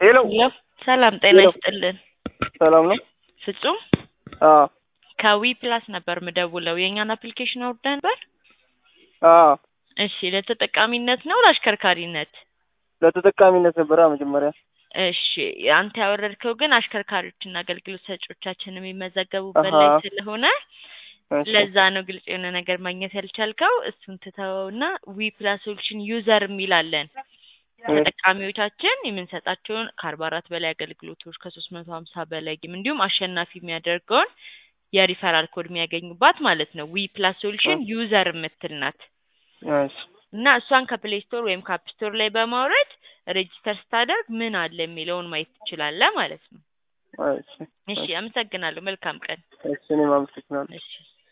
ሄሎ ሄሎ ሰላም ጤና ሄሎ። ይስጥልን። ሰላም ነው? ፍጹም አዎ ከዊ ፕላስ ነበር ምደውለው የእኛን አፕሊኬሽን አውርደ ነበር። አዎ እሺ ለተጠቃሚነት ነው ለአሽከርካሪነት? ለተጠቃሚነት ነበረ መጀመሪያ። እሺ አንተ ያወረድከው ግን አሽከርካሪዎችና አገልግሎት ሰጪዎቻችን የሚመዘገቡበት ላይ አሃ። ስለሆነ እሺ። ለዛ ነው ግልጽ የሆነ ነገር ማግኘት ያልቻልከው። እሱን ትተወውና ዊ ፕላስ ሶሉሽን ዩዘር የሚላለን ተጠቃሚዎቻችን የምንሰጣቸውን ከአርባ አራት በላይ አገልግሎቶች ከሶስት መቶ ሀምሳ በላይ ጌም እንዲሁም አሸናፊ የሚያደርገውን የሪፈራል ኮድ የሚያገኙባት ማለት ነው። ዊ ፕላስ ሶሉሽን ዩዘር የምትል ናት እሺ። እና እሷን ከፕሌይ ስቶር ወይም ከአፕ ስቶር ላይ በማውረድ ሬጂስተር ስታደርግ ምን አለ የሚለውን ማየት ትችላለህ ማለት ነው። እሺ። እሺ አመሰግናለሁ። መልካም ቀን። እሺ እኔም አመሰግናለሁ። እሺ